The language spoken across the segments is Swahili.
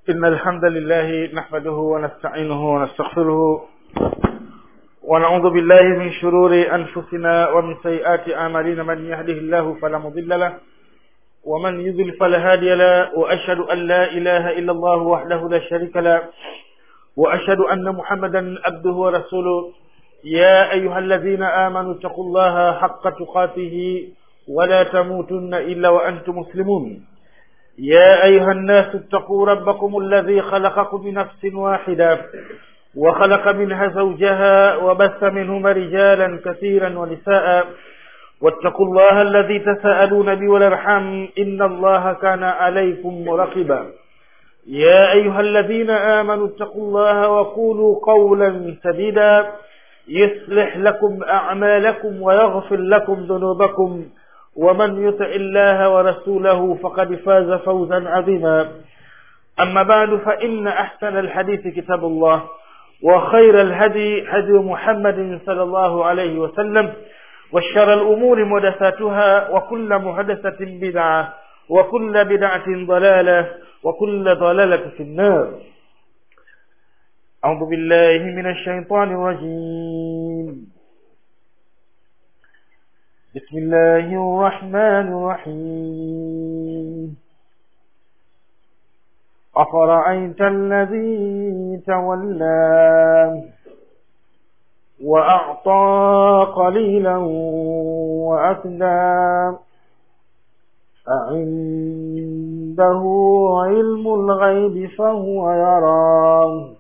إن الحمد لله نحمده ونستعينه ونستغفره ونعوذ بالله من شرور أنفسنا ومن سيئات أعمالنا من يهده الله فلا مضل له ومن يضل فلا هادي له وأشهد أن لا إله إلا الله وحده لا شريك له وأشهد أن محمدا عبده ورسوله يا أيها الذين آمنوا اتقوا الله حق تقاته ولا تموتن إلا وأنتم مسلمون يا أيها الناس اتقوا ربكم الذي خلقكم من نفس واحدة وخلق منها زوجها وبث منهما رجالا كثيرا ونساء واتقوا الله الذي تساءلون به والارحام إن الله كان عليكم رقبا يا أيها الذين آمنوا اتقوا الله وقولوا قولا سديدا يصلح لكم أعمالكم ويغفر لكم ذنوبكم ومن يطع الله ورسوله فقد فاز فوزا عظيما أما بعد فإن أحسن الحديث كتاب الله وخير الهدي هدي محمد صلى الله عليه وسلم وشر الأمور محدثاتها وكل محدثة بدعة وكل بدعة ضلالة وكل ضلالة في النار أعوذ بالله من الشيطان الرجيم بسم الله الرحمن الرحيم أفرأيت الذي تولى وأعطى قليلا وأكدى أعنده علم الغيب فهو يرى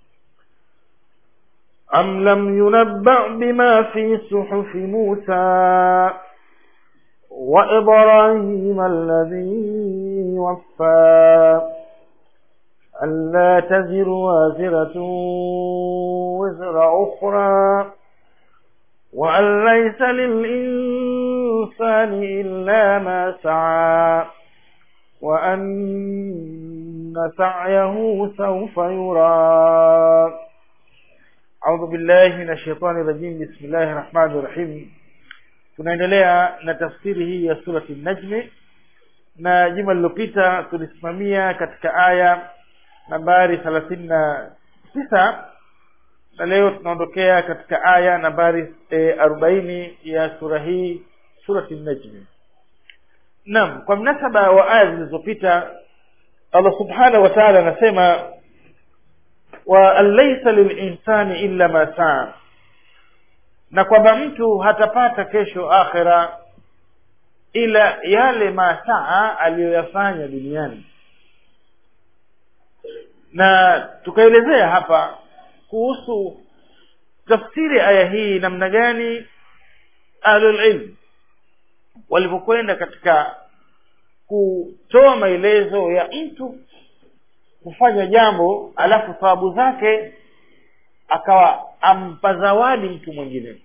أم لم ينبأ بما في صحف موسى وإبراهيم الذي وفى ألا تزر وازرة وزر أخرى وأن ليس للإنسان إلا ما سعى وأن سعيه سوف يرى أعوذ بالله من الشيطان الرجيم بسم الله الرحمن الرحيم tunaendelea na tafsiri hii ya surati najmi na juma lililopita tulisimamia katika aya nambari thelathini na tisa na leo tunaondokea katika aya nambari e, arobaini ya sura hii surati najmi naam kwa mnasaba wa aya zilizopita allah subhanahu wa taala anasema wa an laisa lilinsani illa ma saa na kwamba mtu hatapata kesho akhira ila yale masaa aliyoyafanya duniani na tukaelezea hapa kuhusu tafsiri aya hii namna gani ahlulilm walivyokwenda katika kutoa maelezo ya mtu kufanya jambo alafu thawabu zake akawa ampa zawadi mtu mwingine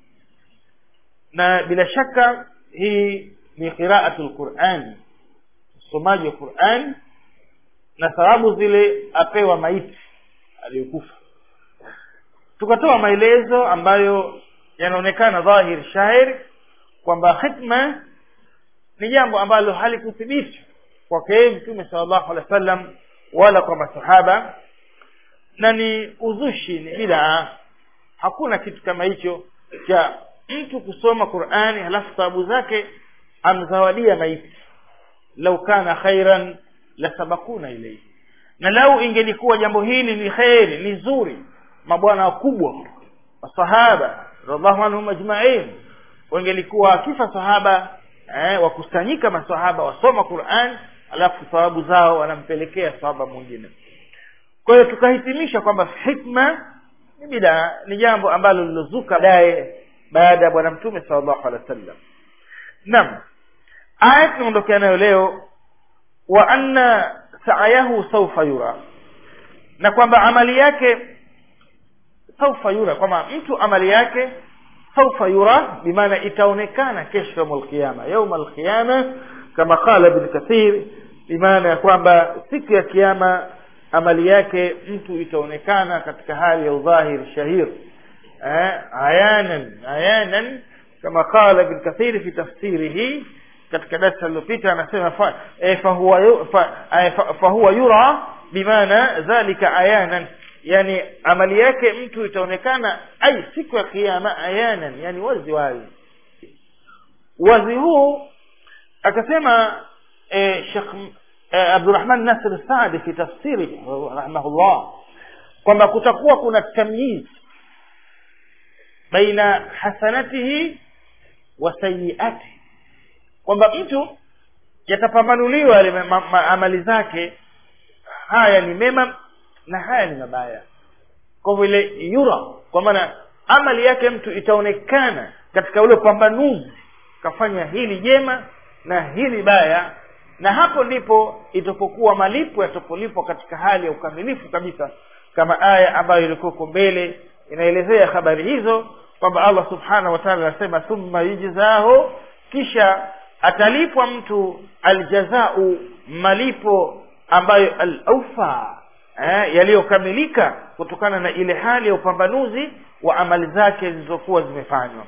na bila shaka hii ni qiraatu lquran usomaji wa quran na thawabu zile apewa maiti aliyokufa tukatoa maelezo ambayo yanaonekana dhahir shahir kwamba khitma ni jambo ambalo halikuthibiti kwake yeye mtume sala llahu alehi wa sallam wala kwa masahaba na ni uzushi ni bidaa hakuna kitu kama hicho cha mtu kusoma qurani halafu sababu zake amzawadia maiti lau kana khairan la sabakuna ilaihi na lau ingelikuwa jambo hili ni kheri ni zuri mabwana wakubwa masahaba radiallahu anhum ajmain wangelikuwa akifa sahaba eh, wakusanyika masahaba wasoma quran alafu thawabu zao wanampelekea sahaba mwingine kwa hiyo tukahitimisha kwamba hikma ni bidaa ni jambo ambalo lilozuka baadaye baada ya bwana mtume salllahu alehi wa sallam naam aya tunaondokea nayo leo wa anna sa'yahu sawfa yura na kwamba amali yake sawfa yura kwamba mtu amali yake sawfa yura bimaana itaonekana kesho yauma alqiyama yauma alqiyama kama qala ibn kathir bimaana ya kwamba siku ya kiyama amali yake mtu itaonekana katika hali ya udhahir shahir eh, ayanan ayanan kama qala ibn kathir fi tafsirihi katika darasa lililopita anasema fa, eh, fahuwa yu- fa, eh, fa, fahuwa yura bimaana dhalika ayanan yani amali yake mtu itaonekana ai siku ya kiyama ayanan yani wazi wazi wazi huu akasema eh, Sheikh eh, Abdurrahman Nasir Saadi fi tafsiri rahimahullah kwamba kutakuwa kuna tamyiz baina hasanatihi wa sayiatihi kwamba mtu yatapambanuliwa yale ma- ma- amali zake haya ni mema na haya ni mabaya kwa vile yura kwa maana amali yake mtu itaonekana katika ule upambanuzi kafanya hili jema na hili baya na hapo ndipo itapokuwa malipo yatapolipwa katika hali ya ukamilifu kabisa kama aya ambayo ilikuwa huko mbele inaelezea habari hizo kwamba allah subhanahu wa taala anasema thumma yujzahu kisha atalipwa mtu aljazau malipo ambayo alaufa eh, yaliyokamilika kutokana na ile hali ya upambanuzi wa amali zake zilizokuwa zimefanywa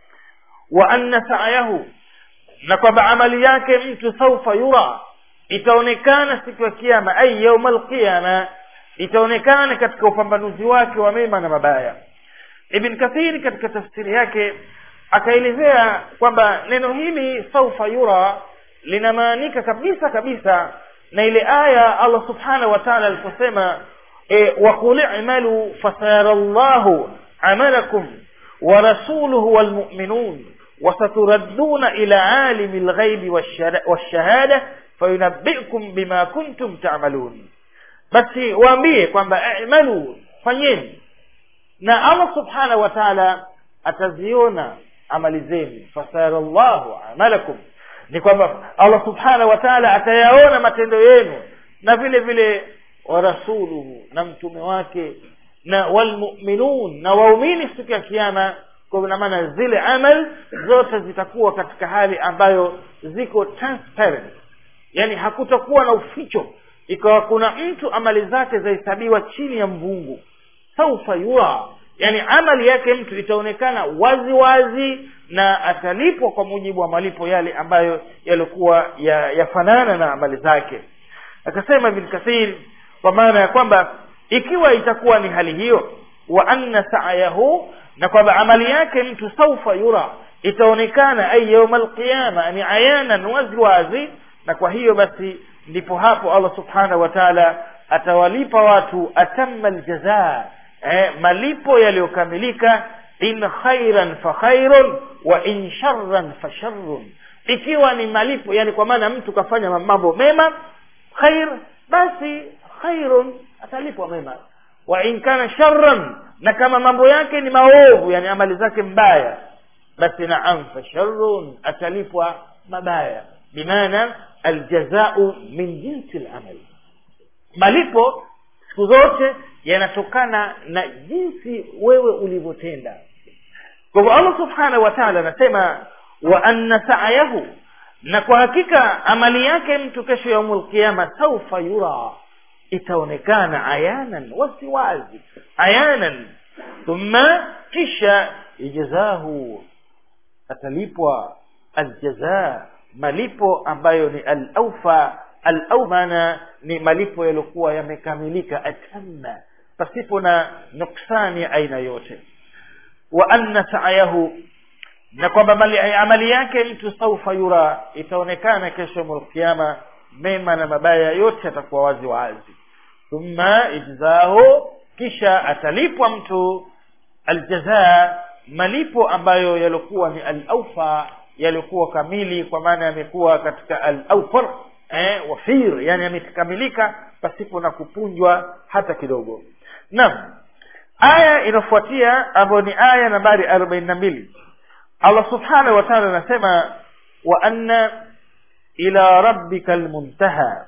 wa anna sa'yahu na kwamba amali yake mtu saufa yura itaonekana siku ya kiyama ai yauma alqiyama itaonekana katika upambanuzi wake wa mema na mabaya ibn kathiri katika tafsiri yake akaelezea kwamba neno hili saufa yura linamaanika kabisa kabisa na ile aya allah subhanahu wa taala aliposema e, waqul i'malu fasayara llahu amalakum wa rasuluhu walmu'minun وستردون إلى عالم الغيب والشر- والشهادة فينبئكم بما كنتم تعملون basi waambie kwamba i'malu fanyeni na allah subhanahu wa taala ataziona amali zenu fasara llahu amalakum ni kwamba allah subhanahu wa taala atayaona matendo yenu na vile vile wa rasuluhu na mtume wake na walmuminun na waumini siku ya kiama kwa ina maana zile amal zote zitakuwa katika hali ambayo ziko transparent yani hakutakuwa na uficho ikawa kuna mtu amali zake zahesabiwa chini ya mvungu saufa yura yani amali yake mtu itaonekana wazi wazi na atalipwa kwa mujibu wa malipo yale ambayo yalikuwa ya- yafanana na amali zake akasema ibn kathir kwa maana ya kwamba ikiwa itakuwa ni hali hiyo wa anna sa'yahu na kwamba amali yake mtu saufa yura itaonekana ay yauma alqiyama ni ayanan wazi wazi na kwa hiyo basi ndipo hapo allah subhanahu wa taala atawalipa watu atamma aljazaa eh, malipo yaliyokamilika in khairan fa khairun wa in sharran fa sharrun ikiwa ni malipo yani kwa maana mtu kafanya mambo mema khair basi khairun atalipwa mema wa in kana sharran na kama mambo yake ni maovu yani amali zake mbaya basi naam fa sharrun atalipwa mabaya bimaana aljazau min jinsi lamal malipo siku zote yanatokana na jinsi wewe ulivyotenda kwa hivyo allah subhanahu wa taala anasema wa anna sa'yahu na kwa hakika amali yake mtu kesho ya umul qiyama saufa yura itaonekana ayanan wasiwazi ayanan thumma kisha ijzahu atalipwa aljazaa malipo ambayo ni alaufa alau maana ni malipo yaliokuwa yamekamilika atamma pasipo na nuksani ya aina yote wa anna sa'yahu na kwamba mali- amali yake mtu saufa yura itaonekana kesho mulkiyama mema na mabaya yote atakuwa wazi wazi thumma ijzahu kisha atalipwa mtu aljazaa malipo ambayo yaliokuwa ni alaufa yaliokuwa kamili kwa maana yamekuwa katika alaufar eh, wafir yani yamekamilika pasipo na kupunjwa hata kidogo naam aya inayofuatia ambayo ni aya nambari arobaini na mbili allah subhanahu wa taala anasema wa anna ila rabbika almuntaha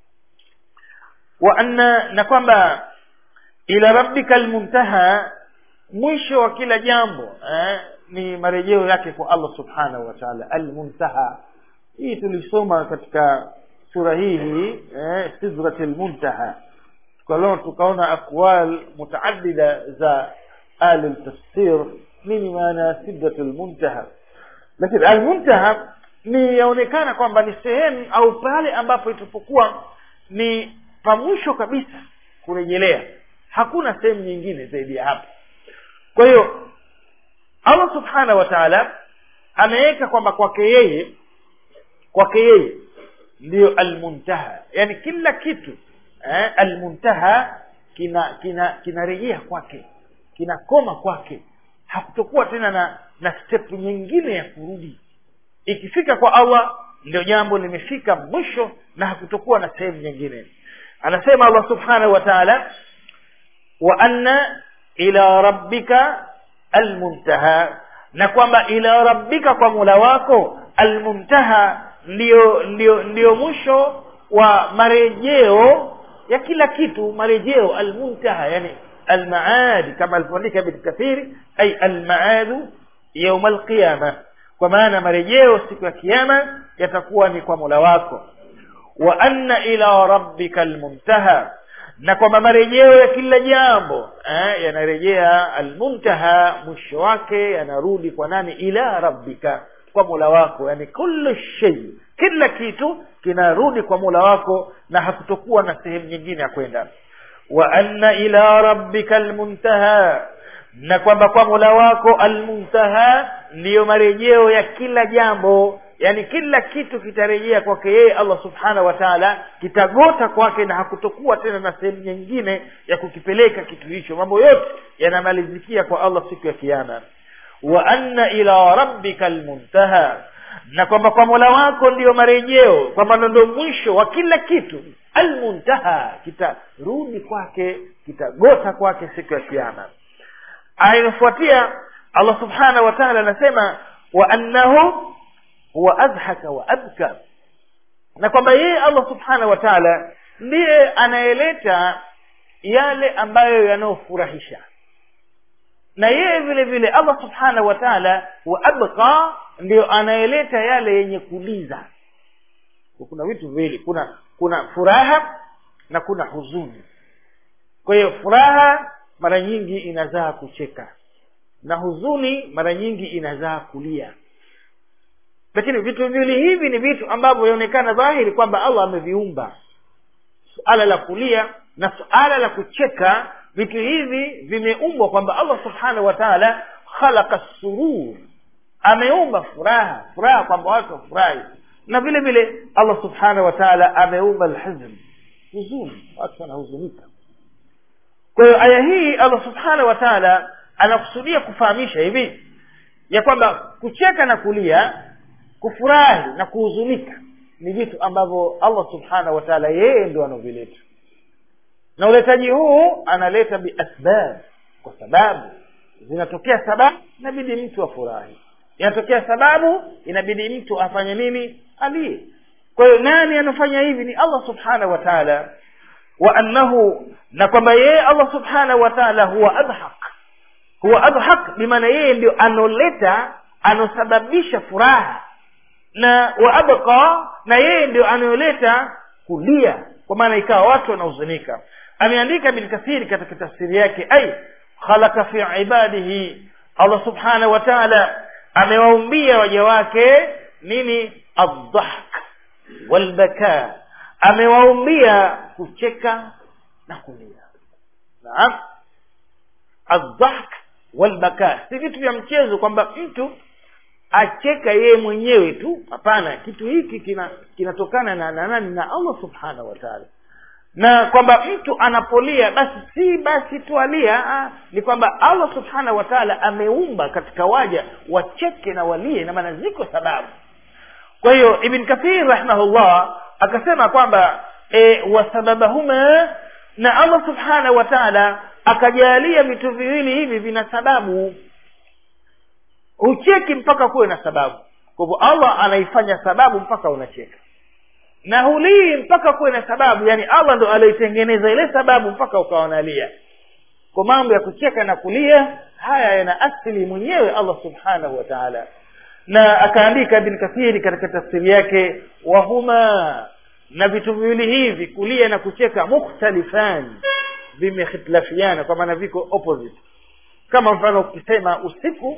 wa anna na kwamba ila rabbika almuntaha mwisho wa kila jambo eh, ni marejeo yake kwa allah subhanahu wa taala almuntaha hii tulisoma katika sura hii hii eh, sidrat lmuntaha tukalona tukaona aqwal mutaaddida za ahli ltafsir nini maana ya sidrat lmuntaha lakini almuntaha ni yaonekana kwamba ni sehemu au pale ambapo itapokuwa ni pa mwisho kabisa kurejelea hakuna sehemu nyingine zaidi ya hapo kwa hiyo allah subhanahu wa taala ameweka kwamba kwake yeye kwake yeye ndiyo almuntaha yani kila kitu eh, almuntaha kina kina kinarejea kwake kinakoma kwake hakutokuwa tena na na step nyingine ya kurudi ikifika kwa allah ndio jambo limefika mwisho na hakutokuwa na sehemu nyingine anasema allah subhanahu wa taala wa anna ila rabbika almuntaha na kwamba ila rabbika kwa mula wako almuntaha ndio ndio ndio mwisho wa marejeo ya kila kitu marejeo almuntaha yani almaad kama alivyoandika ibn kathiri ay almaadu yauma alqiyama kwa maana marejeo siku ya kiyama yatakuwa ni kwa mola wako wa anna ila rabbika almuntaha na kwamba marejeo ya kila jambo eh, yanarejea almuntaha mwisho wake yanarudi kwa nani ila rabbika kwa mola wako yani kullu shay kila kitu kinarudi kwa mola wako na hakutokuwa na sehemu nyingine ya kwenda wa anna ila rabbika almuntaha na kwamba kwa mola wako almuntaha ndiyo marejeo ya kila jambo yani kila kitu kitarejea kwake yeye allah subhanahu wa taala kitagota kwake na hakutokuwa tena na sehemu nyingine ya kukipeleka kitu hicho mambo yote yanamalizikia kwa allah siku ya kiama wa anna ila rabbika almuntaha na kwamba kwa mola wako ndiyo marejeo kwamba ndo mwisho wa kila kitu almuntaha kitarudi kwake kitagota kwake siku ya kiama aya inayofuatia allah subhanahu wa taala anasema wa annahu huwa adhaka wa abka na kwamba yeye allah subhanahu wa taala ndiye anayeleta yale ambayo yanayofurahisha na yeye vile vile allah subhanahu wa taala wa abqa ndio anayeleta yale yenye kuliza kuna vitu viwili kuna kuna furaha na kuna huzuni kwa hiyo furaha mara nyingi inazaa kucheka na huzuni mara nyingi inazaa kulia lakini vitu viwili hivi ni vitu ambavyo vinaonekana dhahiri kwamba allah ameviumba suala la kulia na suala la kucheka vitu hivi vimeumbwa kwamba allah subhanahu wa taala khalaqa surur ameumba furaha furaha kwamba watu wafurahi na vile vile allah subhanahu wa taala ameumba lhuzn huzuni watu wanahuzunika kwa hiyo aya hii allah subhanahu wa taala anakusudia kufahamisha hivi ya kwamba kucheka na kulia kufurahi na kuhuzunika ni vitu ambavyo allah subhanahu wa taala yeye ndio anavileta na uletaji huu analeta biasbab kwa sababu zinatokea sababu inabidi mtu afurahi inatokea sababu inabidi mtu afanye nini alie kwa hiyo nani anafanya hivi ni allah subhanahu wa taala wa annahu na kwamba yeye allah subhanahu wa taala huwa adhaq huwa adhaq bimaana yeye ndio anoleta anosababisha furaha na wa abqa na yeye ndio anayoleta kulia kwa maana ikawa watu wanahuzunika ameandika bin kathiri katika tafsiri yake ai khalaqa fi ibadihi allah subhanahu wa taala amewaumbia waja wake nini aldhahk walbaka amewaumbia kucheka na kulia naam aldhahk walbaka si vitu vya mchezo kwamba mtu acheka yeye mwenyewe tu hapana kitu hiki kina kinatokana na na nani na allah subhanahu wa taala na kwamba mtu anapolia basi si basi tu alia ah, ni kwamba allah subhanahu wa taala ameumba katika waja wacheke na walie na maana ziko sababu kwa hiyo ibn kathir rahimahullah akasema kwamba e, wasababahuma na allah subhanahu wa taala akajalia vitu viwili hivi vina sababu hucheki mpaka kuwe na sababu kwa hivyo allah anaifanya sababu mpaka unacheka na hulii mpaka kuwe na sababu yani allah ndo alioitengeneza ile sababu mpaka ukawa unalia kwa mambo ya kucheka na kulia haya yana asili mwenyewe allah subhanahu wa taala na akaandika ibn kathiri katika tafsiri yake wahuma na vitu viwili hivi kulia na kucheka mukhtalifan vimehitilafiana kwa maana viko opposite kama mfano ukisema usiku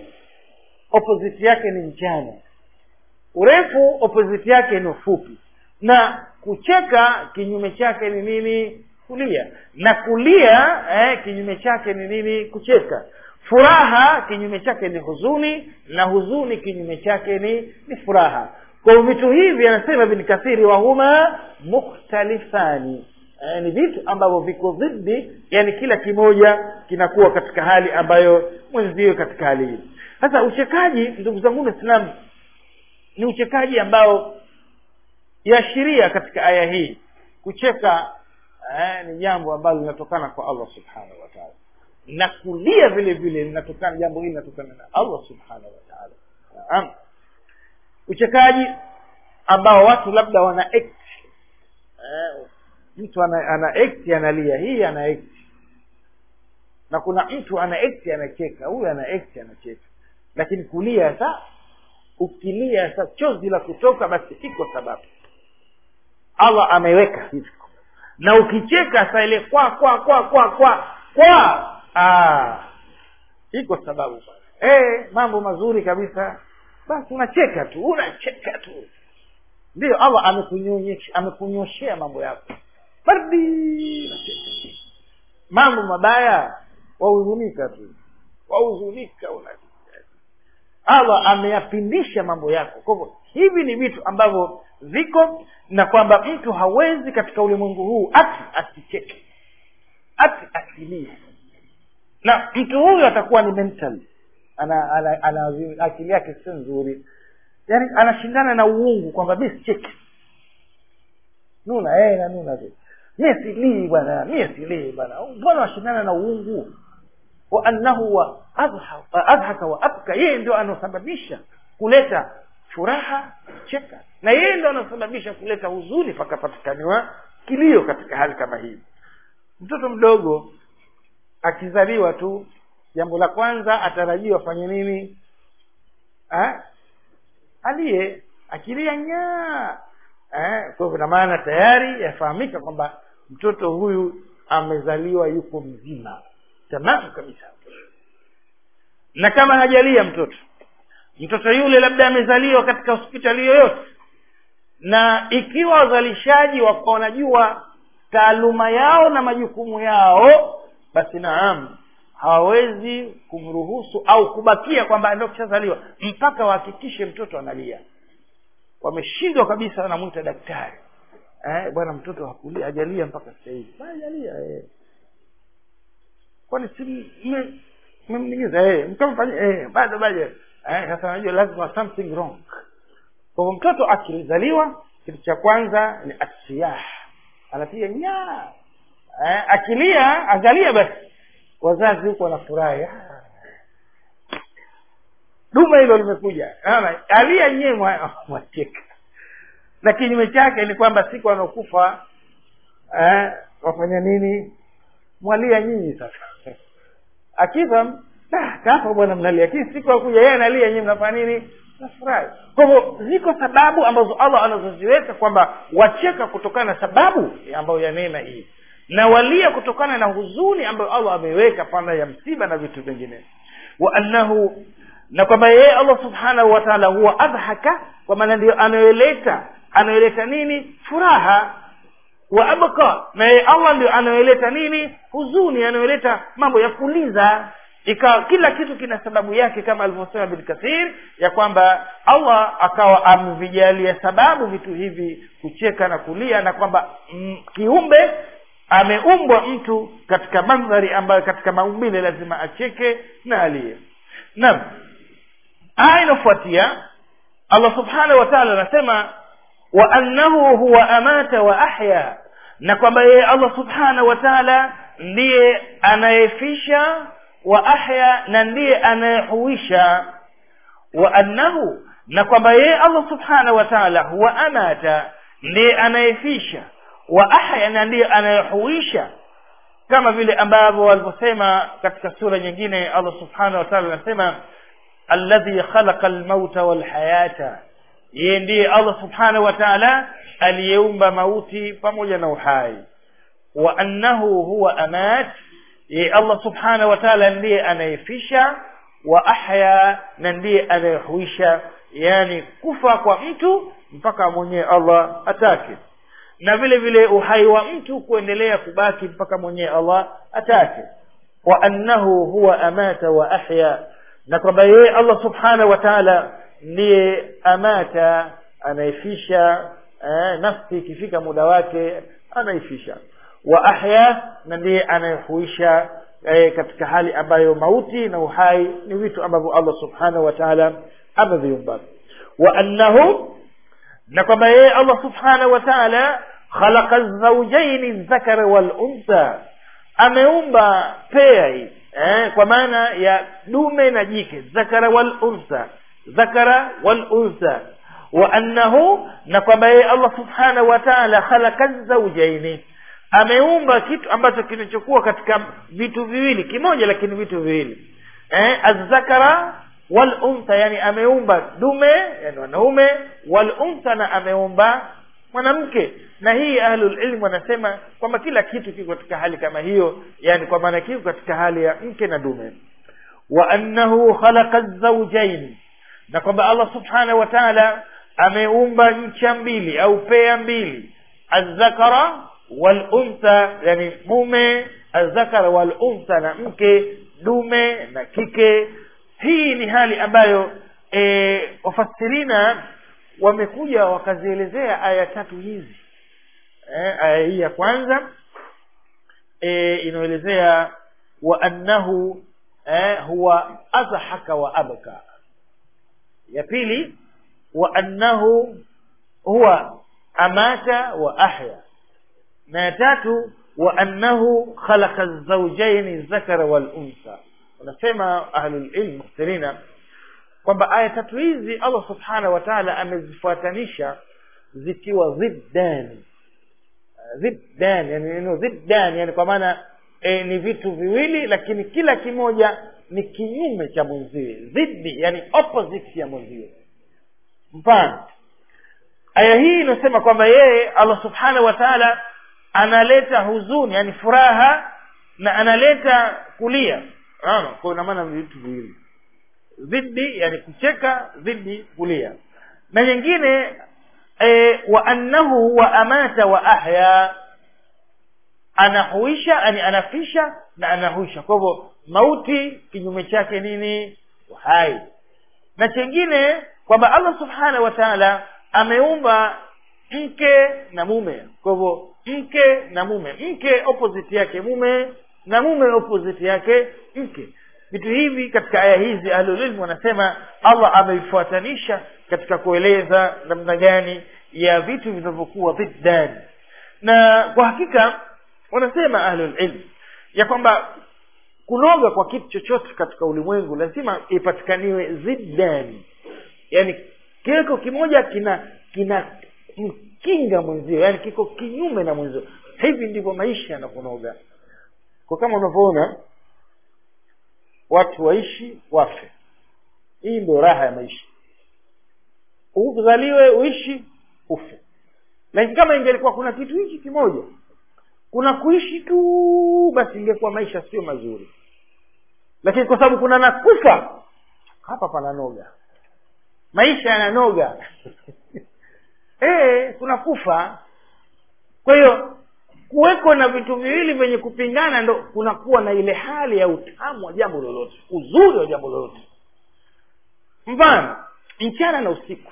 opposite yake ni mchana urefu opposite yake ni ufupi na kucheka kinyume chake ni nini kulia na kulia eh, kinyume chake ni nini kucheka furaha kinyume chake ni huzuni na huzuni kinyume chake ni ni furaha kwa vitu hivi anasema ibn kathiri wahuma mukhtalifani eh, ni vitu ambavyo viko dhidi yani kila kimoja kinakuwa katika hali ambayo mwenziwe katika hali hii sasa uchekaji ndugu zangu waislamu ni uchekaji ambao yaashiria katika aya hii kucheka eh, ni jambo ambalo linatokana kwa allah subhanahu wa taala na kulia vile vile linatokana jambo hili linatokana na allah subhanahu wa taala naam uchekaji ambao watu labda wana act eh, mtu ana, ana act analia hii ana act na kuna mtu ana act anacheka huyu ana act anacheka lakini kulia sa ukilia sa chozi la kutoka basi iko sababu allah ameweka hivyo na ukicheka sa ile kwa kwa kwa kwa kwa kwa ah, iko sababu eh mambo mazuri kabisa basi unacheka tu unacheka tu ndio allah amekunyonyesha amekunyoshea mambo yako bardi unacheka mambo mabaya wahuzunika tu wahuzunika una allah ameyapindisha mambo yako kwa hivyo hivi ni vitu ambavyo viko na kwamba mtu hawezi katika ulimwengu huu ati asicheke ati asilie na mtu huyu atakuwa ni mental ana, ana, ana, ana akili yake sio nzuri yaani anashindana na uungu kwamba mi sicheki nuna eh, na nuna tu mie silii bwana mie silii bwana mbona washindana na uungu wa annahu wa adhaka wa abka yeye ndio anaosababisha kuleta furaha cheka na yeye ndio anaosababisha kuleta huzuni pakapatikaniwa kilio katika hali kama hii mtoto mdogo akizaliwa tu jambo la kwanza atarajiwa afanye nini ha? aliye akilia nyaa eh, kwa hivyo na maana tayari yafahamika kwamba mtoto huyu amezaliwa yuko mzima tamamu kabisa na kama hajalia mtoto mtoto yule labda amezaliwa katika hospitali yoyote na ikiwa wazalishaji wako wanajua taaluma yao na majukumu yao basi naam hawawezi kumruhusu au kubakia kwamba ndio kishazaliwa mpaka wahakikishe mtoto analia wameshindwa kabisa wanamwita daktari eh, bwana mtoto hakulia hajalia mpaka sasa hivi hajalia eh. kwani si mmemningiza eh, mkamfanya eh, bado bado eh, sasa najua lazima something wrong kwa hivyo mtoto akizaliwa kitu cha kwanza ni asiyah anapiga nyaa eh, akilia angalia basi wazazi huko wanafurahi dume hilo limekuja alia nyewe mwacheka na kinyume chake ni kwamba siku anaokufa eh, wafanya nini mwalia nyinyi sasa akifa kafa bwana mnalia lakini siku akuja yeye analia nyinyi mnafanya nini nafurahi kwa hivyo ziko sababu ambazo allah anazoziweka kwamba wacheka kutokana na sababu ambayo ya neema hii na walia kutokana na huzuni ambayo allah ameweka panda ya msiba na vitu vingine wa annahu na kwamba yeye allah subhanahu wa taala huwa adhaka kwa maana ndio anayoleta anayoleta nini furaha wa abqa na yeye allah ndio anayoleta nini huzuni anayoleta mambo ya kuliza ikawa kila kitu kina sababu yake kama alivyosema bin kathir ya kwamba allah akawa amevijalia sababu vitu hivi kucheka na kulia na kwamba mm, kiumbe ameumbwa mtu katika mandhari ambayo katika maumbile lazima acheke na aliye naam aya inafuatia allah subhanahu wa taala anasema wa annahu huwa amata wa ahya na kwamba yeye allah subhanahu wa taala ndiye anayefisha wa ahya na ndiye anayehuisha wa annahu na kwamba yeye allah subhanahu wa taala huwa amata ndiye anayefisha wa ahya na ndiye anayehuisha kama vile ambavyo walivyosema katika sura nyingine allah subhanahu wa taala anasema alladhi khalaqa almauta walhayata yeye ndiye allah subhanahu wa taala aliyeumba mauti pamoja na uhai wa annahu huwa amat yeye allah subhanahu wa taala ndiye anayefisha wa ahya na ndiye anayehuisha yani kufa kwa mtu mpaka mwenyewe allah atake na vile vile uhai wa mtu kuendelea kubaki mpaka mwenyewe allah atake wa annahu huwa amata wa ahya na kwamba yeye allah subhanahu wa taala ndiye amata anaifisha eh, nafsi ikifika muda wake anaifisha wa ahya na ndiye anayehuisha eh, katika hali ambayo mauti na uhai ni vitu ambavyo allah subhanahu wa taala ameviumba wa annahu na kwamba yeye allah subhanahu wa taala khalaqa zaujaini dhakara waluntha ameumba pea hii eh, kwa maana ya dume na jike dhakara waluntha dhakara waluntha wa annahu na kwamba yeye allah subhanahu wa taala khalaqa zaujaini ameumba kitu ambacho kinachokuwa katika vitu viwili kimoja lakini vitu viwili eh, azzakara waluntha yani ameumba dume yani wanaume waluntha na ameumba mwanamke na hii ahlulilmu wanasema kwamba kila kitu kiko katika hali kama hiyo yani kwa maana kiko katika hali ya mke na dume wa annahu khalaqa zaujaini na kwamba allah subhanahu wa taala ameumba ncha mbili au pea mbili azzakara waluntha yani mume azzakara waluntha na mke dume na kike hii ni hali ambayo e, wafasirina wamekuja wakazielezea aya tatu hizi e, aya hii ya kwanza e, inaelezea wa annahu e, huwa adhahaka wa abka ya pili wa annahu huwa amata wa ahya na ya tatu wa annahu khalaqa zaujaini dhakara waluntha wanasema ahlulilm mukhtirina kwamba aya tatu hizi allah subhanahu wa taala amezifuatanisha zikiwa ziddani ziddan yani neno ziddan yani kwa maana e, ni vitu viwili lakini kila kimoja ni kinyume cha mwenziwe ziddi yani opposite ya mwenziwe mfano aya hii inasema kwamba yeye allah subhanahu wa taala analeta huzuni yani furaha na analeta kulia kwa ina maana vitu viwili dhidi yani kucheka dhidi kulia na nyingine e, wa annahu wa amata wa ahya anahuisha yani anafisha na anahuisha kwa hivyo mauti kinyume chake nini uhai na chengine kwamba allah subhanahu wa taala ameumba mke na mume kwa hivyo mke na mume mke opposite yake mume na mume opposite yake mke vitu hivi katika aya hizi ahlulilmu wanasema allah ameifuatanisha katika kueleza namna gani ya vitu vinavyokuwa dhiddan na kwa hakika wanasema ahlulilmu ya kwamba kunoga kwa kitu chochote katika ulimwengu lazima ipatikaniwe ziddani yani kiko kimoja kina kina mkinga mwenzio yani kiko kinyume na mwenzio hivi ndivyo maisha yanakunoga kwa kama unavyoona watu waishi wafe hii ndio raha ya maisha uzaliwe uishi ufe lakini kama ingelikuwa kuna kitu hichi kimoja kuna kuishi tu basi ingekuwa maisha sio mazuri lakini kwa sababu kuna nakufa hapa pananoga maisha yananoga e, kuna kufa kwa hiyo kuweko na vitu viwili vyenye kupingana ndo kunakuwa na ile hali ya utamu wa jambo lolote uzuri wa jambo lolote mfano mchana na usiku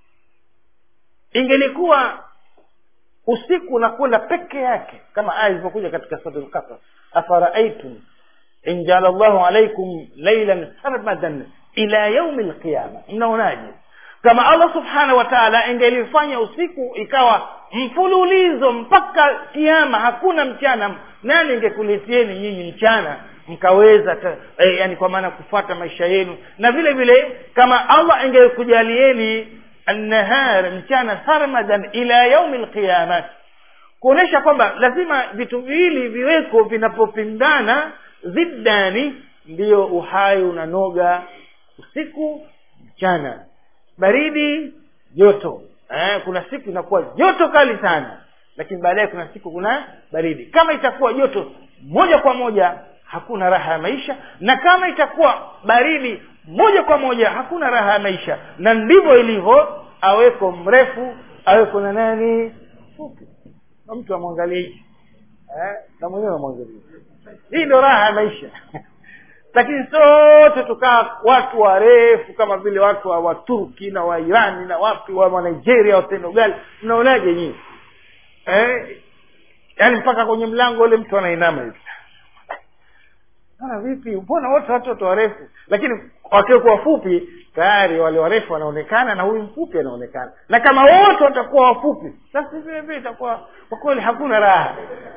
ingelikuwa usiku unakwenda peke yake kama aya ilivyokuja katika suratul qasas afaraitum in jaala llahu alaikum lailan sarmadan ila yaumi lqiyama mnaonaje kama allah subhanahu wa taala ingelifanya usiku ikawa mfululizo mpaka kiama hakuna mchana nani ingekuletieni nyinyi mchana mkaweza ta, eh, yani kwa maana kufuata maisha yenu na vile vile kama allah ingekujalieni annahar mchana sarmadan ila yaumi lqiyamat kuonyesha kwamba lazima vitu viwili viweko vinapopindana ziddani ndiyo uhai unanoga usiku mchana baridi joto eh, kuna siku inakuwa joto kali sana lakini baadaye kuna siku kuna baridi kama itakuwa joto moja kwa moja hakuna raha ya maisha na kama itakuwa baridi moja kwa moja hakuna raha ya maisha na ndivyo ilivyo aweko mrefu aweko na nani fupi na mtu amwangalie hichi eh, na mwenyewe amwangalie hii ndio raha ya maisha lakini sote tukaa watu warefu kama vile watu wa waturki na wairani na wapi wa nigeria wa senegal mnaonaje nyinyi eh, yaani mpaka kwenye mlango ule mtu anainama hivi ana vipi mbona wote watoto warefu lakini wakiwekwa wafupi tayari wale warefu wanaonekana na huyu mfupi anaonekana na kama wote watakuwa wafupi sasa vile vile itakuwa kwa kweli hakuna raha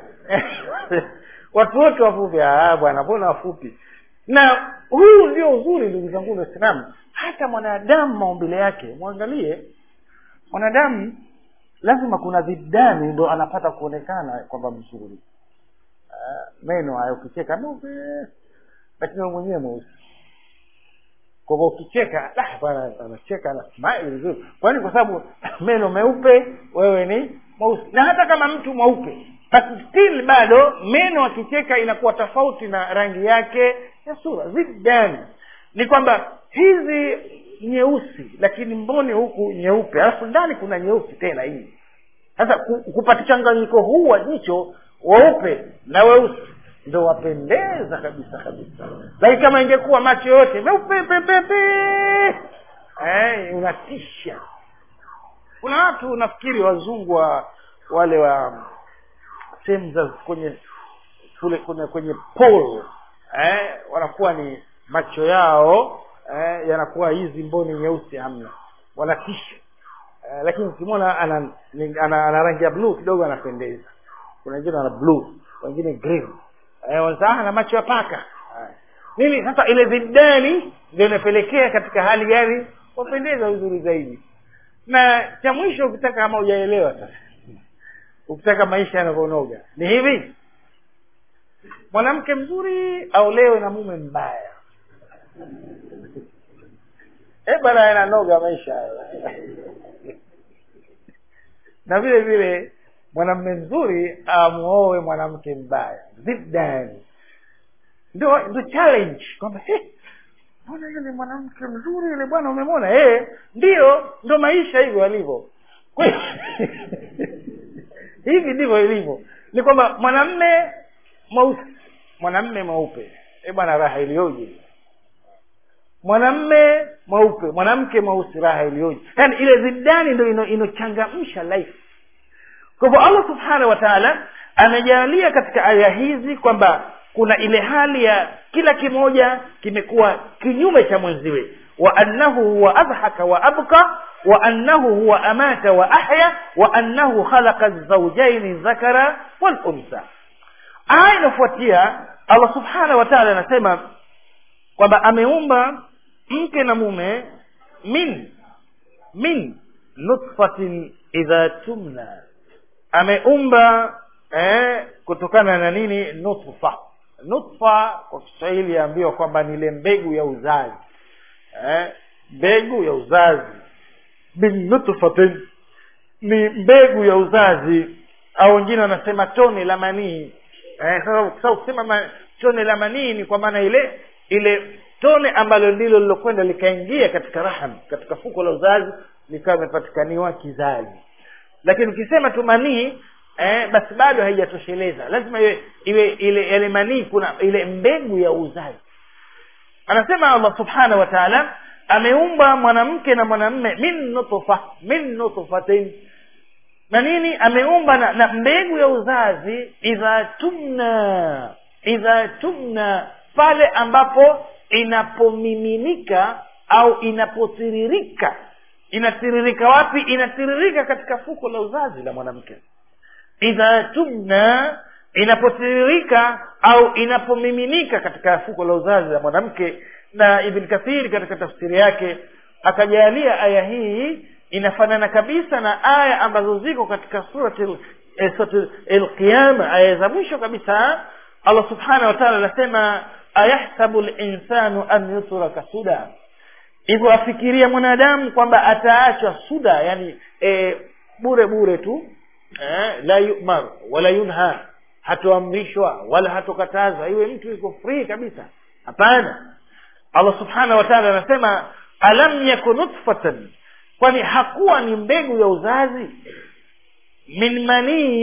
watu wote wafupi ah bwana mbona wafupi na huu ndio uzuri ndugu zangu waislamu hata mwanadamu maumbile yake mwangalie mwanadamu lazima kuna vidani ndo anapata kuonekana kwamba mzuri uh, meno hayo ukicheka meupe lakini wewe mwenyewe mweusi kwa hivyo ukicheka "Ah, bwana anacheka ana smile vizuri kwani kwa sababu meno meupe wewe ni mweusi na hata kama mtu mweupe but still bado meno akicheka inakuwa tofauti na rangi yake ya sura zidani ni kwamba hizi nyeusi lakini mboni huku nyeupe alafu ndani kuna nyeusi tena hii sasa ku- kupata changanyiko huu wa jicho weupe na weusi ndo wapendeza kabisa kabisa lakini kama ingekuwa macho yote meupe pepepe eh, unatisha kuna watu nafikiri wazungu wa wale wa sehemu za kwenye kule kwenye kwenye pole eh, wanakuwa ni macho yao eh, yanakuwa hizi mboni nyeusi hamna wanatisha eh, lakini ukimwona ana, ni- ana, ana rangi ya bluu kidogo anapendeza kuna wengine wana bluu wengine green eh, wanasema na macho ya paka eh. nini sasa ile vidani ndio inapelekea katika hali gani wapendeza vizuri zaidi na cha mwisho ukitaka kama hujaelewa sasa ukitaka maisha yanavyonoga ni hivi mwanamke mzuri aolewe na mume mbaya e bana yananoga maisha hayo na vile vile mwanamume mzuri amuoe mwanamke mbaya zidani ndio ndio challenge kwamba "Eh, mbona yule mwanamke mzuri yule bwana umemwona eh ndio ndo maisha hivyo alivyo Kwa hiyo- hivi ndivyo ilivyo ni kwamba mwanamme mweusi mwanamme mweupe eh bwana raha iliyoje mwanamme mweupe mwanamke mweusi raha iliyoje yaani ile zidani ndo ino- inochangamsha life kwa hivyo allah subhanahu wa taala amejalia katika aya hizi kwamba kuna ile hali ya kila kimoja kimekuwa kinyume cha mwenziwe wa annahu huwa adhaka wa abka wa annahu huwa amata wa ahya wa annahu khalaqa zaujaini dhakara waluntha aya inafuatia allah subhanahu wa taala anasema kwamba ameumba mke na mume min min nutfatin idha tumna ameumba eh, kutokana na nini nutfa nutfa kwa kiswahili yaambiwa kwamba ni ile mbegu ya uzazi eh, mbegu ya uzazi min nutfatin ni mbegu ya uzazi au wengine wanasema tone la manii eh, sasa sasa ukisema ma, tone la manii ni kwa maana ile ile tone ambalo ndilo lilokwenda likaingia katika raham katika fuko la uzazi likawa imepatikaniwa kizazi lakini ukisema tu manii eh, basi bado haijatosheleza lazima iwe iwe ile ile manii kuna ile mbegu ya uzazi anasema allah subhanahu wa taala ameumba mwanamke na mwanamme min nutfa min nutfatin na nini ameumba na, na mbegu ya uzazi idha tumna idha tumna pale ambapo inapomiminika au inapotiririka inatiririka wapi inatiririka katika fuko la uzazi la mwanamke idha tumna inapotiririka au inapomiminika katika fuko la uzazi la mwanamke na ibn kathiri katika tafsiri yake akajalia aya hii inafanana kabisa na aya ambazo ziko katika surati eh, surati alqiyama aya za mwisho kabisa allah subhanahu wa taala anasema ayahsabu linsanu an yutraka suda hivyo afikiria mwanadamu kwamba ataachwa suda yani e, bure bure tu eh, la yumar wala yunha hatoamrishwa wala hatokatazwa iwe mtu yuko free kabisa hapana allah subhanahu wa taala anasema alam yaku nutfatan kwani hakuwa ni mbegu ya uzazi min manii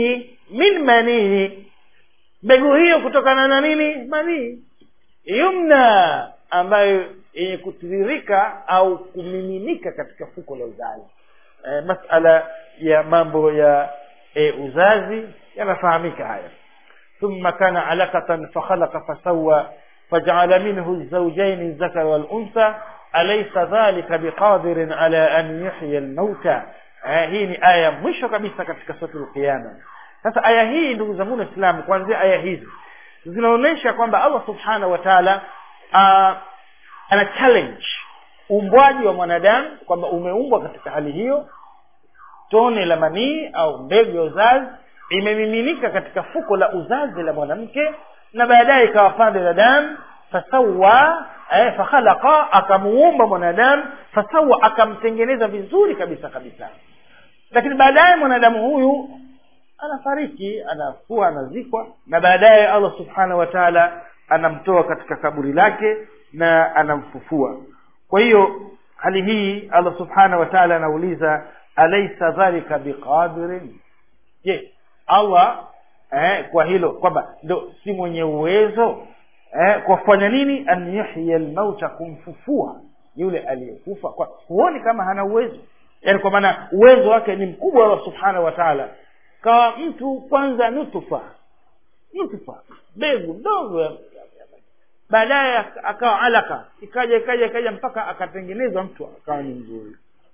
min manii mbegu hiyo kutokana na nini manii yumna ambayo yenye kutiririka au kumiminika katika fuko la uzazi e, masala ya mambo ya e, uzazi yanafahamika haya ثم كان علقة فخلق فسوى فجعل منه الزوجين الذكر والأنثى أليس ذلك بقادر على أن يحيي الموتى hii ni aya mwisho kabisa katika suratul qiyama sasa aya hii ndugu zangu waislamu kuanzia aya hizi zinaonyesha kwamba allah subhanahu wa taala ana challenge uumbwaji wa mwanadamu kwamba umeumbwa katika hali hiyo tone la manii au mbegu ya uzazi imemiminika katika fuko la uzazi la mwanamke na baadaye ikawa pande la damu fasawa eh, fakhalaqa akamuumba mwanadamu fasawa akamtengeneza vizuri kabisa kabisa lakini baadaye mwanadamu huyu anafariki anakuwa anazikwa na baadaye allah subhanahu wa taala anamtoa katika kaburi lake na anamfufua kwa hiyo hali hii allah subhanahu wa taala anauliza alaisa dhalika biqadirin je allah eh, kwa hilo kwamba ndo si mwenye uwezo eh, kwa kufanya nini an yuhya lmauta kumfufua yule aliyekufa kwa huoni kama hana uwezo yaani kwa maana uwezo wake ni mkubwa allah subhanahu wa taala kawa mtu kwanza nutufa nutufa mbegu ndogo baadaye akawa alaka ikaja ikaja ikaja mpaka akatengenezwa mtu akawa ni mzuri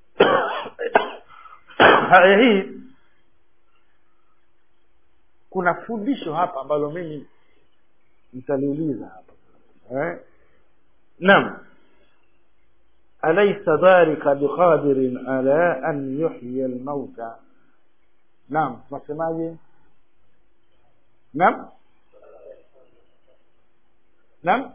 haya hii kuna fundisho hapa ambalo mimi nitaliuliza hapa eh? naam alaysa dhalika biqadirin ala an yuhya almauta naam tunasemaje naam naam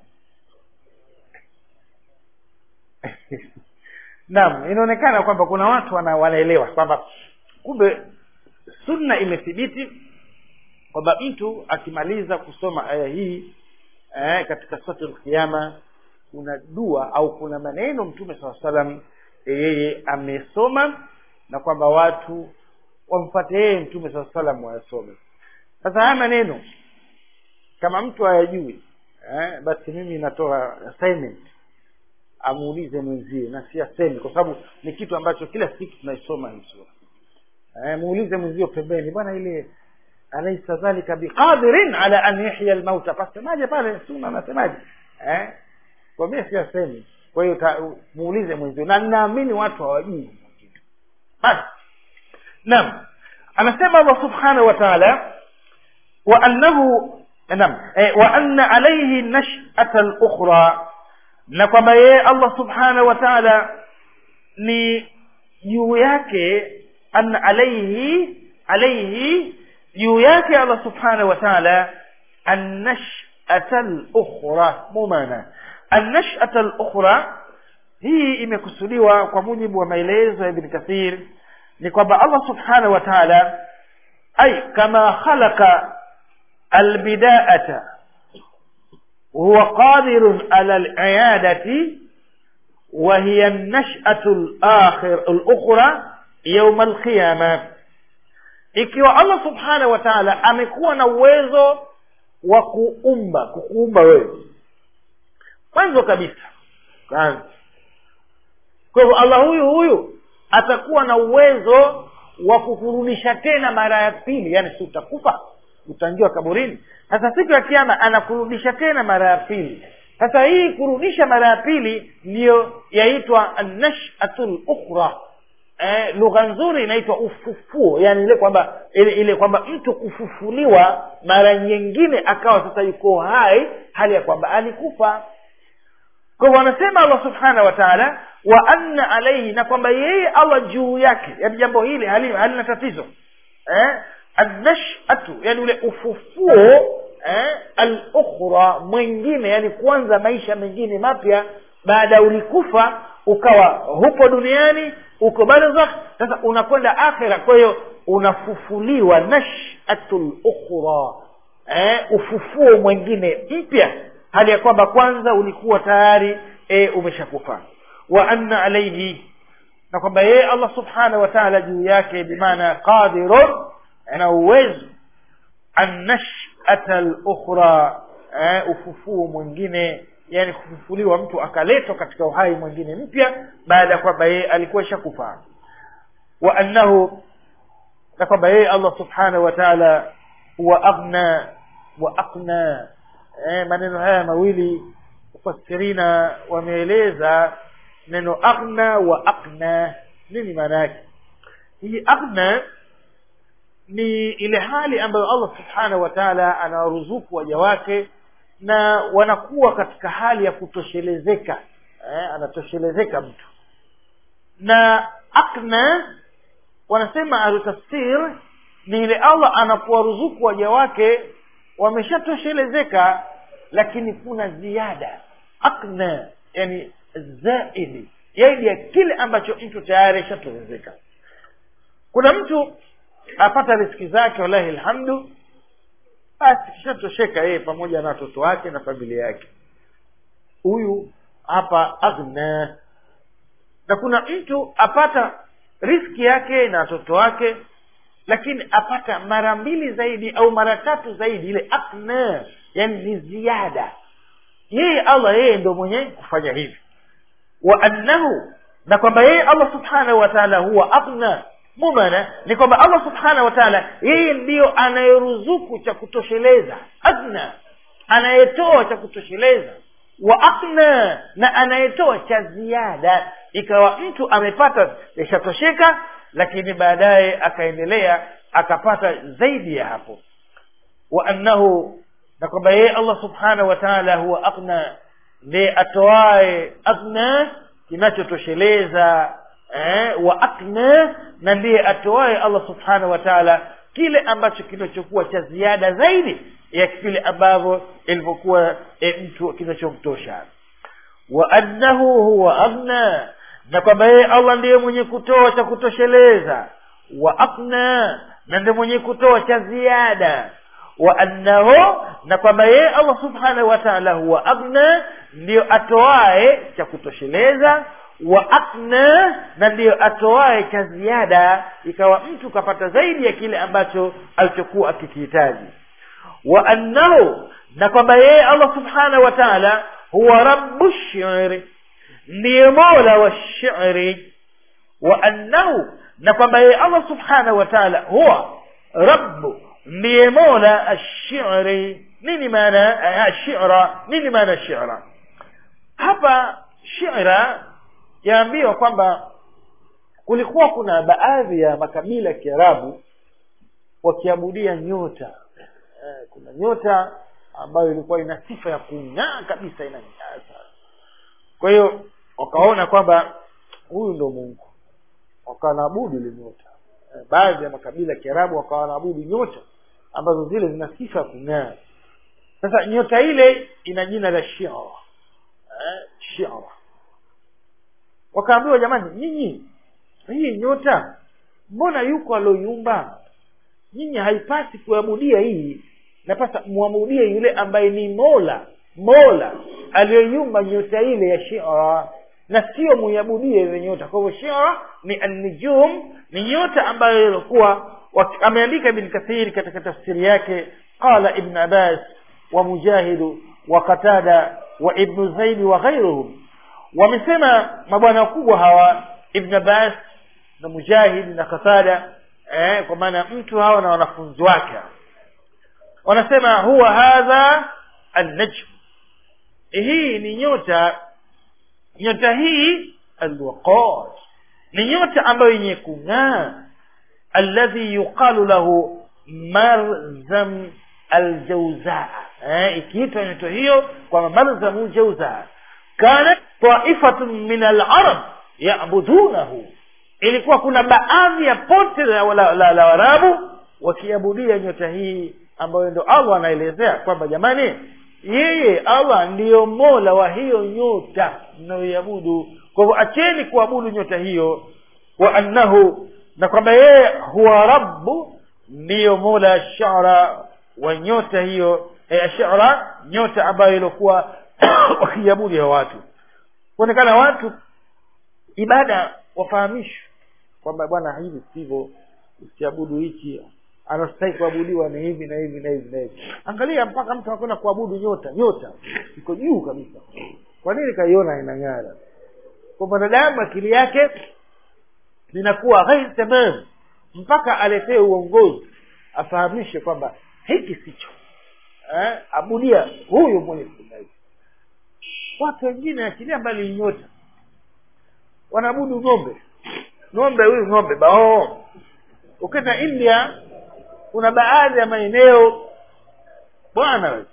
naam inaonekana kwamba kuna watu wana, wanaelewa kwamba kumbe sunna imethibiti kwamba mtu akimaliza kusoma aya hii eh, katika suratul qiyama kuna dua au kuna maneno mtume saa salam yeye amesoma na kwamba watu wamfate yeye mtume saa salam wayasome sasa haya maneno kama mtu hayajui eh, basi mimi natoa assignment amuulize mwenzie na si asemi kwa sababu ni kitu ambacho kila siku tunaisoma hii sura eh, muulize mwenzio pembeni bwana ile alaisa dhalika biqadirin ala an yuhya lmauta pasemaje pale suna anasemaje eh? kwa mie si asemi kwa hiyo muulize mwenzio na ninaamini watu hawajui basi naam anasema allah subhanahu wa taala wa annahu naam eh, wa anna alaihi nashata lukhra na kwamba yeye allah subhanahu wa taala ni juu yake anna alaihi alaihi juu yake allah subhanahu wa taala annashata lukhra mumana annashata lukhra hii imekusudiwa kwa mujibu wa maelezo ya ibn kathir ni kwamba allah subhanahu wa taala ay kama khalaqa albidaata وهو قادر على العيادة وهي النشأة الآخر الأخرى يوم القيامة ikiwa allah subhanahu wa taala amekuwa na uwezo wa kuumba kukuumba wewe mwanzo kabisa kwanza kwa hivyo allah huyu huyu atakuwa na uwezo wa kukurudisha tena mara ya pili yani si utakufa utaingiwa kaburini sasa siku ya kiama anakurudisha tena mara ya pili sasa hii kurudisha mara ya pili ndiyo yaitwa nashatu lukhra eh, lugha nzuri inaitwa ufufuo yani ile kwamba ile, ile kwamba mtu kufufuliwa mara nyingine akawa sasa yuko hai hali ya kwamba alikufa kwa hivyo anasema allah subhanahu wa taala wa anna alaihi na kwamba yeye allah juu yake yani jambo hili halina halina tatizo eh? annashatu yani ule ufufuo eh? alukhra mwingine yani kuanza maisha mengine mapya baada ya ulikufa ukawa hupo duniani uko barzakh sasa unakwenda akhira kwa hiyo unafufuliwa nashatu lukhra eh? ufufuo mwingine mpya hali ya kwamba kwanza ulikuwa tayari e, umeshakufa wa anna alaihi na kwamba yeye allah subhanahu wa taala juu yake bimaana qadirun ana uwezo annashata lukhra eh, ufufuo mwingine yani kufufuliwa mtu akaletwa katika uhai mwingine mpya baada ya kwamba yeye alikuwa shakufa wa annahu na kwamba yeye allah subhanahu wa taala huwa aghna wa aqna eh, maneno haya mawili mufasirina wameeleza neno aghna wa aqna nini maana yake hii aghna ni ile hali ambayo allah subhanahu wa taala anawaruzuku waja wake na wanakuwa katika hali ya kutoshelezeka eh, anatoshelezeka mtu na akna wanasema ahlutafsir ni ile allah anapowaruzuku waja wake wameshatoshelezeka lakini kuna ziada akna yani zaidi zaidi ya kile ambacho mtu tayari ashatoshelezeka kuna mtu apata riski zake wallahi alhamdu basi kishatosheka yeye pamoja na watoto wake na familia yake huyu hapa aghna na kuna mtu apata riski yake na watoto wake lakini apata mara mbili zaidi au mara tatu zaidi ile aghna yani ni ziada yeye allah yeye ndo mwenye kufanya hivi wa annahu na kwamba yeye allah subhanahu wa taala huwa aghna mumana ni kwamba allah subhanahu wa taala yeye ndiyo anayeruzuku cha kutosheleza adna anayetoa cha kutosheleza wa akna na anayetoa cha ziada ikawa mtu amepata yashatosheka lakini baadaye akaendelea akapata zaidi ya hapo wa annahu na kwamba yeye allah subhanahu wa taala huwa akna ndiye atoae akna kinachotosheleza eh, wa akna na ndiye atoaye allah subhanahu wa taala kile ambacho kinachokuwa cha ziada zaidi ya vile ambavyo ilivyokuwa e, mtu kinachomtosha wa annahu huwa aghna na kwamba yeye allah ndiye mwenye kutoa cha kutosheleza wa akna na ndiye mwenye kutoa cha ziada wa annahu na kwamba yeye allah subhanahu wa taala huwa aghna ndiyo atoae cha kutosheleza wa akna na ndiyo atoae cha ziada ikawa mtu kapata zaidi ya kile ambacho alichokuwa akikihitaji wa annahu na kwamba yeye allah subhanahu wa taala huwa rabu shiri ndiye mola wa shiri wa annahu na kwamba yeye allah subhanahu wa taala huwa rabu ndiye mola ashiri nini maana ashira nini maana shira hapa shira yaambiwa kwamba kulikuwa kuna baadhi ya makabila ya kiarabu wakiabudia nyota eh, kuna nyota ambayo ilikuwa ina sifa ya kung'aa kabisa inang'aa sana kwa hiyo wakaona kwamba huyu ndo mungu wakawa naabudu ile nyota eh, baadhi ya makabila ya kiarabu wakawa naabudu nyota ambazo zile zina sifa ya kung'aa sasa nyota ile ina jina la shira eh, shira wakaambiwa jamani nyinyi hii nyota mbona yuko alioyumba nyinyi haipasi kuabudia hii napasa muamudie yule ambaye ni mola mola aliyoyumba nyota ile ya shira na sio muiabudie ile nyota kwa hivyo shira ni annijum ni nyota ambayo ilikuwa ameandika ibn kathiri katika tafsiri yake qala ibn abbas wa mujahidu wa qatada wa ibnu zaidi wa ghairuhum wamesema mabwana wakubwa hawa ibn abbas na mujahid na qatada eh, kwa maana mtu hawa na wanafunzi wake wanasema huwa hadha annajm hii ni nyota nyota hii alwaqad ni nyota ambayo yenye kung'aa alladhi yuqalu lahu marzam aljauzaa eh, ikiitwa nyota hiyo kwamba marzamu jauzaa kanat taifatun min alarab yabudunahu ilikuwa kuna baadhi ya pote la, la, la, la warabu wakiabudia nyota hii ambayo ndo allah anaelezea kwamba jamani yeye allah ndiyo mola wa hiyo nyota mnayoiabudu kwa hivyo acheni kuabudu nyota hiyo wa annahu na kwamba yeye huwa rabbu ndiyo mola shara wa nyota hiyo e, shara nyota ambayo iliokuwa wakiabudu ya watu kuonekana watu ibada wafahamishwe kwamba bwana hivi sivyo usiabudu hichi anastahili kuabudiwa ni hivi na hivi na hivi na hivi angalia mpaka mtu anakwenda kuabudu nyota nyota iko juu kabisa kwa nini kaiona inang'ara kwa mwanadamu akili yake linakuwa ghairi tamam mpaka aletee uongozi afahamishe kwamba hiki sicho eh, abudia huyu mwenye sunna hii watu wengine achilia mbali nyota wanaabudu ng'ombe ng'ombe huyu ng'ombe bao ukenda india kuna baadhi ya maeneo bwana we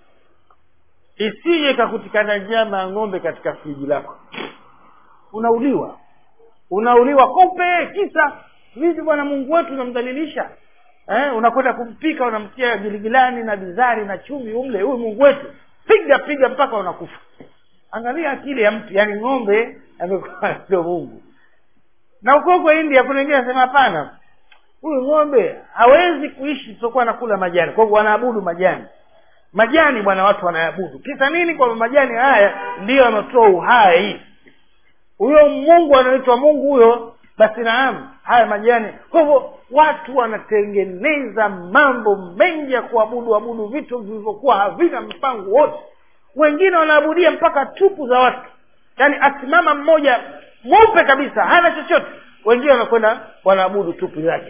isije ikakutikana nyama ya ng'ombe katika friji lako unauliwa unauliwa kope kisa vipi bwana mungu wetu unamdhalilisha eh, unakwenda kumpika unamtia giligilani na bizari na chumi umle huyu mungu wetu piga piga mpaka unakufa angalia akili ya mtu yaani ng'ombe amekuwa ndio mungu na huko huko india kuna wengine anasema hapana huyu ng'ombe hawezi kuishi isiokuwa anakula majani kwa hivyo wanaabudu majani majani bwana watu wanaabudu kisa nini kwamba majani haya ndiyo yanatoa uhai huyo mungu anaitwa mungu huyo basi naam haya majani kwa hivyo watu wanatengeneza mambo mengi ya kuabudu abudu vitu vilivyokuwa havina mpango wote wengine wanaabudia mpaka tupu za watu yaani asimama mmoja mweupe kabisa hana chochote wengine wanakwenda wanaabudu tupu zake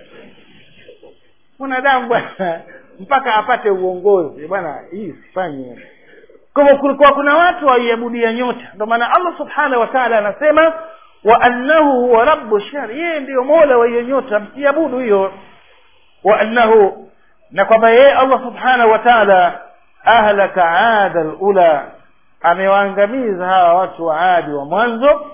mwanadamu bwana mpaka apate uongozi bwana hii sifanye kwa hivyo kulikuwa kuna watu waiabudia nyota ndio maana allah subhanahu wa taala anasema wa annahu huwa rabu shari yeye ndiyo mola wa hiyo nyota msiabudu hiyo wa annahu na kwamba yeye allah subhanahu wa taala ahlaka ada lula amewaangamiza hawa watu wa adi wa mwanzo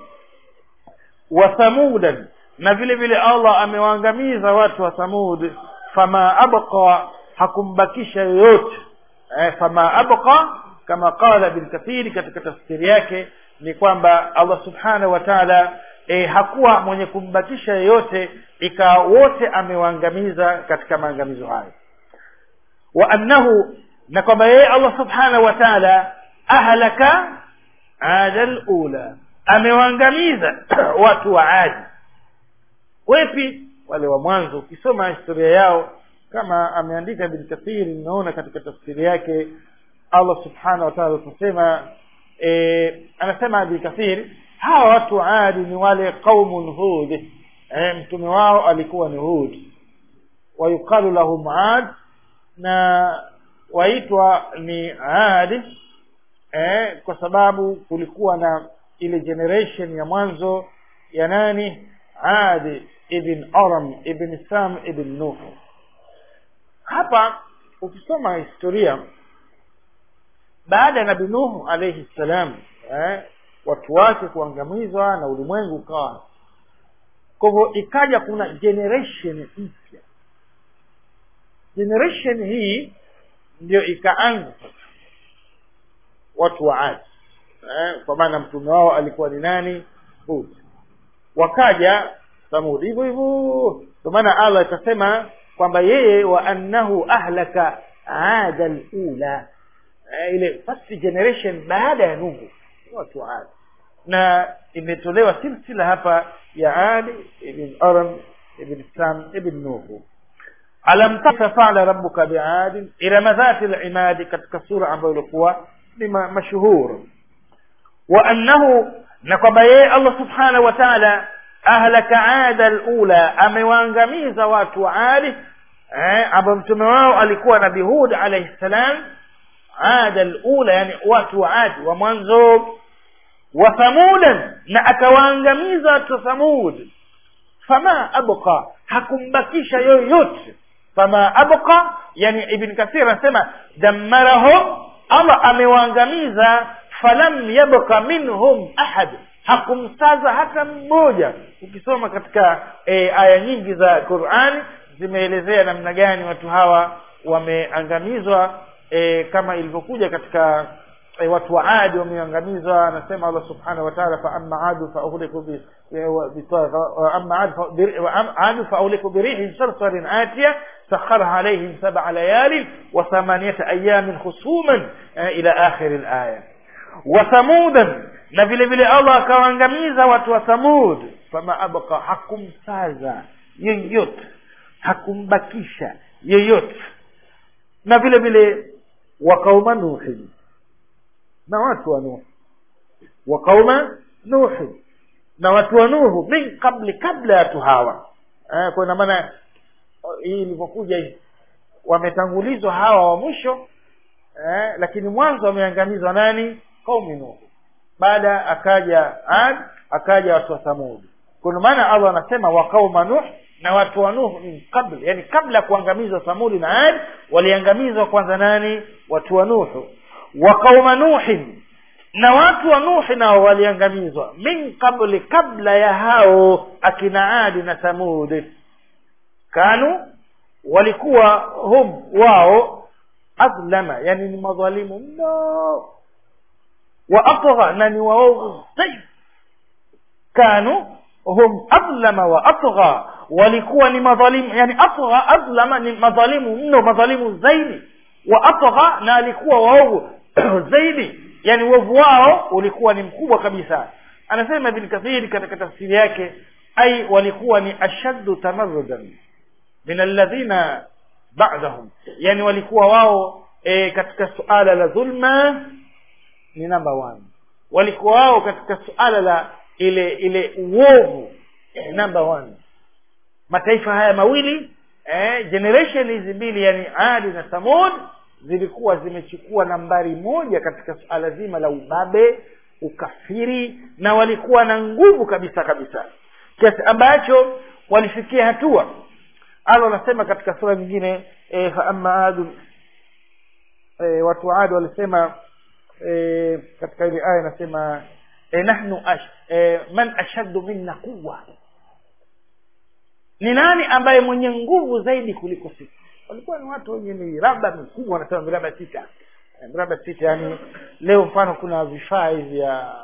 wa thamudan na vile vile allah amewaangamiza watu wa thamud fama abqa hakumbakisha yoyote eh, fama abqa kama qala bin kathiri katika tafsiri yake ni kwamba allah subhanahu wa taala e, hakuwa mwenye kumbakisha yeyote ikawa wote amewaangamiza katika maangamizo hayo wa annahu na kwamba yeye allah subhanahu wa taala ahlaka ada lula amewaangamiza watu wa adi wepi wale wa mwanzo ukisoma historia yao kama ameandika bin kathiri ninaona katika tafsiri yake allah subhanahu wa taala aliposema e, anasema bin kathir hawa watu wa adi ni wale qaumun hud e, mtume wao alikuwa ni hud wayuqalu lahum ad na waitwa ni adi eh, kwa sababu kulikuwa na ile generation ya mwanzo ya nani adi ibn aram ibn sam ibn nuh hapa ukisoma historia baada ya nabi nuhu alaihi ssalam eh, watu wake kuangamizwa na ulimwengu ukawa kwa hivyo ikaja kuna generation mpya generation hii ndio ikaanza sasa watu wa adi eh, kwa maana mtume wao alikuwa ni nani hud wakaja thamud hivyo hivyo ndio maana allah ikasema kwamba yeye wa annahu ahlaka ada lula eh, ile first generation baada ya nuhu watu wa adi na imetolewa silsila hapa ya adi ibn aram ibn sam ibn nuhu alam tasa fala rabbuka biadin irama dhati limadi katika sura ambayo ilikuwa ni mashuhur wa annahu na kwamba yeye allah subhanahu wa taala ahlaka ada lula amewaangamiza watu wa adi eh, ambao mtume wao alikuwa nabi hud alaihi ssalam ada lula yani watu wa adi wa mwanzo wa thamudan na akawaangamiza watu wa thamud fama abqa hakumbakisha yoyote fama abqa yani ibn kathir anasema dammarahum allah amewaangamiza falam yabqa minhum ahad hakumsaza hata mmoja ukisoma katika e, aya nyingi za qurani zimeelezea namna gani watu hawa wameangamizwa e, kama ilivyokuja katika e, watu wa adi wameangamizwa anasema allah subhanahu wa taala faama adu fauhliku adu fauhliku birihin sarsarin atiya سخرها عليهم سبع ليال وثمانية أيام خصوما إلى آخر الآية وثمودا na vile vile allah akawaangamiza watu wa thamud fama abqa hakumsaza yeyote hakumbakisha yeyote na vile vile wa qauma nuhi na watu wa nuhu wa qauma nuhi na watu wa nuhu min qabli kabla ya watu hawa eh, kwa ina maana hii ilivyokuja hii wametangulizwa hawa wa mwisho eh, lakini mwanzo wameangamizwa nani qaumi nuhu baada akaja ad akaja watu wa thamudi kwa maana allah anasema wa qauma nuh na watu wa nuh min qabl yani kabla ya kuangamizwa thamudi na ad waliangamizwa kwanza nani watu wa nuhu wa qauma nuhin na watu wa nuhi nao waliangamizwa min qabli kabla ya hao akina adi na thamudi kanu walikuwa hum wao adlama yani ni madhalimu mno wa atgha na ni waovu zaidi kanu hum adlama wa atgha walikuwa ni madhalimu yani atgha adlama ni madhalimu mno madhalimu zaidi wa atgha na alikuwa waovu zaidi yani uovu wao ulikuwa ni mkubwa kabisa anasema ibn kathir katika tafsiri yake ai walikuwa ni ashaddu tamarrudan min alladhina ba'dahum yani walikuwa wao e, katika suala la dhulma ni namba one walikuwa wao katika suala la ile ile uovu eh, number one mataifa haya mawili eh, generation hizi mbili yani adi na thamud zilikuwa zimechukua nambari moja katika suala zima la ubabe ukafiri na walikuwa na nguvu kabisa kabisa kiasi ambacho walifikia hatua allah anasema katika sura nyingine e, faama adu e, watu wa adi walisema e, katika ile aya inasema e, nahnu ash, e, man ashaddu minna quwa ni nani ambaye mwenye nguvu zaidi kuliko sisi walikuwa ni watu wenye miraba mikubwa wanasema miraba sita Eh, miraba sita yani leo mfano kuna vifaa hivi ya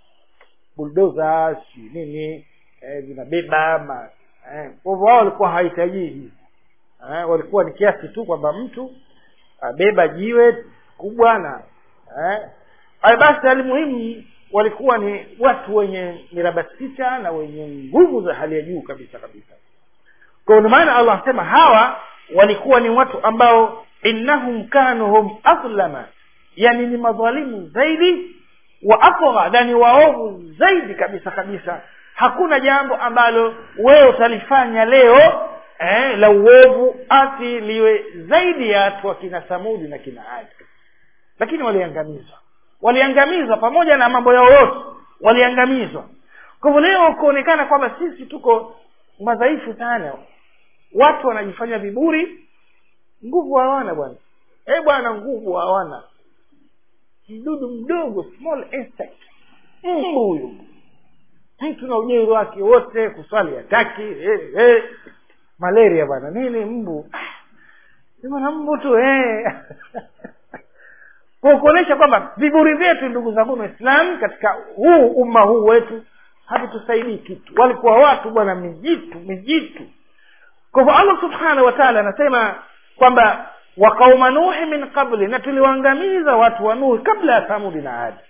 buldoza si nini eh, vinabeba ma eh, kwa hivyo wao walikuwa hawahitaji hivi eh, walikuwa ni kiasi tu kwamba mtu abeba jiwe kubwa na eh, haya basi alimuhimu walikuwa ni watu wenye miraba sita na wenye nguvu za hali ya juu kabisa kabisa kwa ndio maana allah anasema hawa walikuwa ni watu ambao innahum kanu hum adlama yani ni madhalimu zaidi wa atgha na ni waovu zaidi kabisa kabisa hakuna jambo ambalo wewe utalifanya leo eh, la uovu ati liwe zaidi ya watu wa kina samudi na kina adi lakini waliangamizwa waliangamizwa pamoja na mambo yao yote waliangamizwa kwa hivyo leo kuonekana kwamba sisi tuko madhaifu sana watu wanajifanya viburi nguvu hawana bwana eh bwana nguvu hawana mdudu mdogo small insect mbu huyu mtu na ujeuri wake wote kuswali hataki eh, eh. malaria bwana nini mbu Ah, bwana mbu tu eh. kwa kuonyesha kwamba viburi vyetu ndugu zangu waislamu katika huu umma huu wetu havitusaidii kitu walikuwa watu bwana mijitu mijitu kwa hivyo allah subhanahu wa taala anasema kwamba wa qauma nuhi min qabli na tuliwaangamiza watu wa nuhi kabla ya thamudi na adi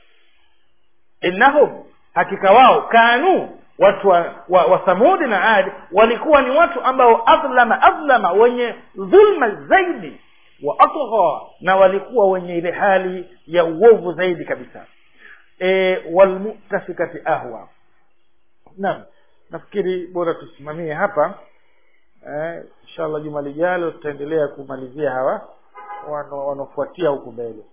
innahum hakika wao kanu watu wa, wa, wa thamudi na adi walikuwa ni watu ambao adlama adlama wenye dhulma zaidi wa atgha na walikuwa wenye ile hali ya uovu zaidi kabisa e, walmutafikati ahwa naam nafikiri bora tusimamie hapa eh, inshallah juma lijalo tutaendelea kumalizia hawa wano- wanaofuatia huku mbele